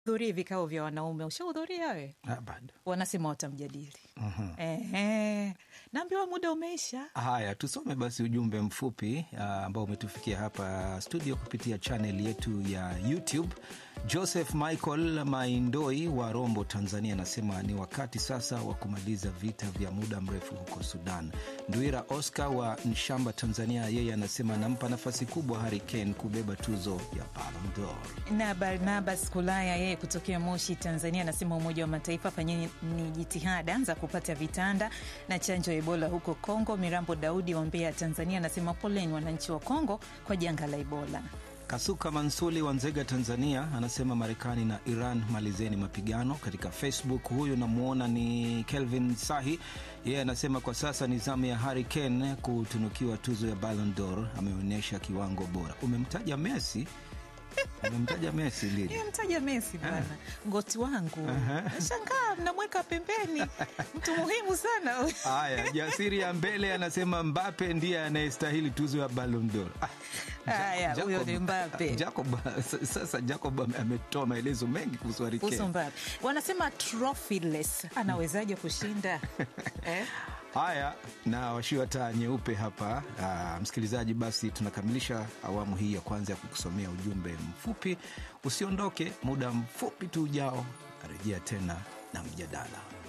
hudhurii vikao vya wanaume. Ushahudhuria we? Ah, bado. Wanasema watamjadili. Ehe, naambiwa muda umeisha. Haya, tusome basi ujumbe mfupi ah, ambao umetufikia hapa studio kupitia chanel yetu ya YouTube. Joseph Michael Maindoi wa Rombo, Tanzania, anasema ni wakati sasa wa kumaliza vita vya muda mrefu huko Sudan. Ndwira Oscar wa Nshamba, Tanzania, yeye anasema anampa nafasi kubwa Harry Kane kubeba tuzo ya Ballon d'Or. na Barnabas Kulaya yeye kutokea Moshi, Tanzania, anasema Umoja wa Mataifa fanyeni ni jitihada za kupata vitanda na chanjo ya Ebola huko Kongo. Mirambo Daudi wa Mbeya, Tanzania, anasema poleni wananchi wa Kongo kwa janga la Ebola. Kasuka Mansuli wa Nzega, Tanzania, anasema Marekani na Iran malizeni mapigano. Katika Facebook huyu namwona ni Kelvin Sahi, yeye anasema kwa sasa ni zamu ya Harry Kane kutunukiwa tuzo ya Ballon d'Or, ameonyesha kiwango bora. Umemtaja Messi, umemtaja Messi lini? Nimemtaja Messi bwana, goti wangu. Nashangaa mnamweka pembeni, mtu muhimu sana. Haya, jasiri ya mbele anasema Mbape ndiye anayestahili tuzo ya Ballon d'Or. Ah, Haya, Jacob- huyo ni Mbappe. Jacob, sasa Jacob ame- ametoa maelezo mengi kuhusu Harry Kuhusu Kane. Mbappe wanasema trophyless, anawezaje kushinda eh? Haya, na washiwa taa nyeupe hapa. Aa, msikilizaji, basi tunakamilisha awamu hii ya kwanza ya kukusomea ujumbe mfupi. Usiondoke, muda mfupi tu ujao arejea tena na mjadala.